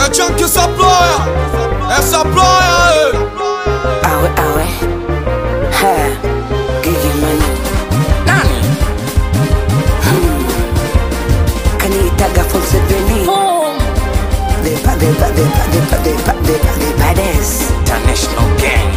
É Chunky Supplier, é Supplier, Awe awe ha Gigi Mane Nani hmm. Kaniitaga Fonseveni The ba the ba the ba the ba the ba the ba the baddest International gang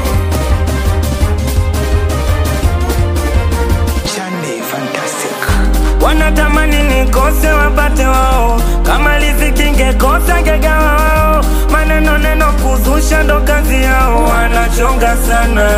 Chande fantastic wanatamani nikose wapate wao kama riziki ngekosa ngegawa wao maneno neno kuzusha ndo kazi yao wanachonga sana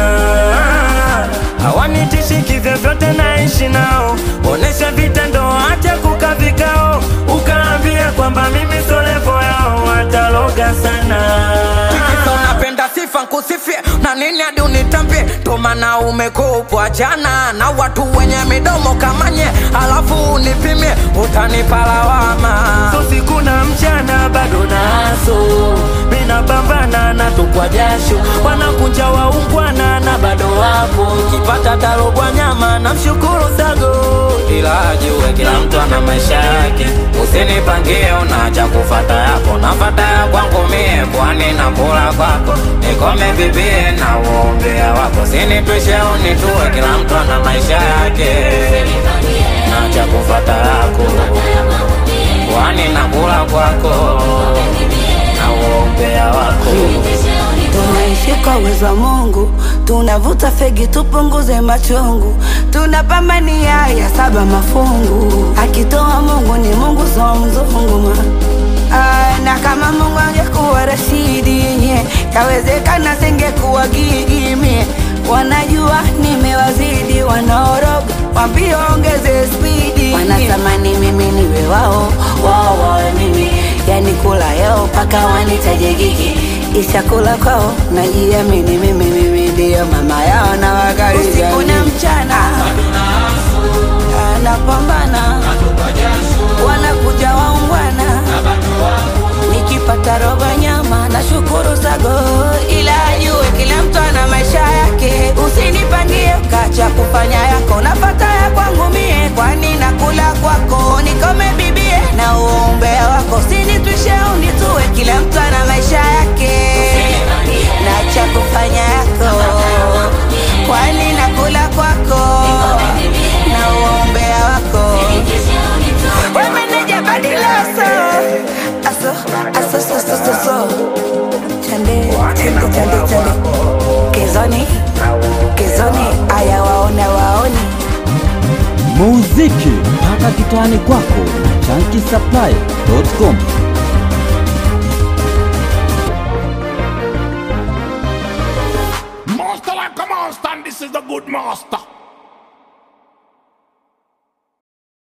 hawanitishi vyovyote naishi nao onesha vitendo acha kuka vikao ukaambia kwamba mimi solevo yao wataloga sana Kisa unapenda sifa nkusifie na nini hadi unitambie tomana umekupwa jana na watu wenye midomo kamanye alafu unipimie utanipa lawama so siku na mchana bado naso minapambana na tukwa jasho wanakunja waungwana na bado wapo kipata tarogwa nyama na mshukuru sago ila ajue kila mtu ana maisha yake usinipangie unacha kufata yako nafata ya kwangu mie kwani na kula kwako nikome bibie na uombea wako sinitwishe unitue kila mtu ana maisha yake nacha kufata yako kwani nakula kwako na uombea wako tunaishi kwa uwezo wa Mungu, tunavuta fegi tupunguze machungu, tunapambania ya saba mafungu. Akitoa Mungu ni Mungu, so mzungu ma Ah, na kama Mungu angekuwa Rashidi nye kawezekana singekuwa Gigi mie. Wanajua nimewazidi, wanaoroga wambie ongeze spidi, wanatamani mimi niwe wao, wao wawe mimi, yani kula yao mpaka wanitaje Gigi ishakula kwao najiamini mimi mimi ndio mama yao na wakaribia usiku na mchana anapambana wanakuja waungwana nikipata robo nyama na shukuru sago ila ajue kila mtu ana maisha yake usinipangie ukacha kufanya yako nafata ya kwangu mie kwani nakula kwako nikome bibie na uombea wako sinitwishe unitue kila mtu ana maisha yake na cha kufanya yako kwani nakula kwako na uombea wako wemeneja badiloso aso aso so so so so chande chande chande chande kezoni kezoni aya waona waoni muziki mpaka kitani kwako na chankisapply.com Master like a monster, and this is the good master.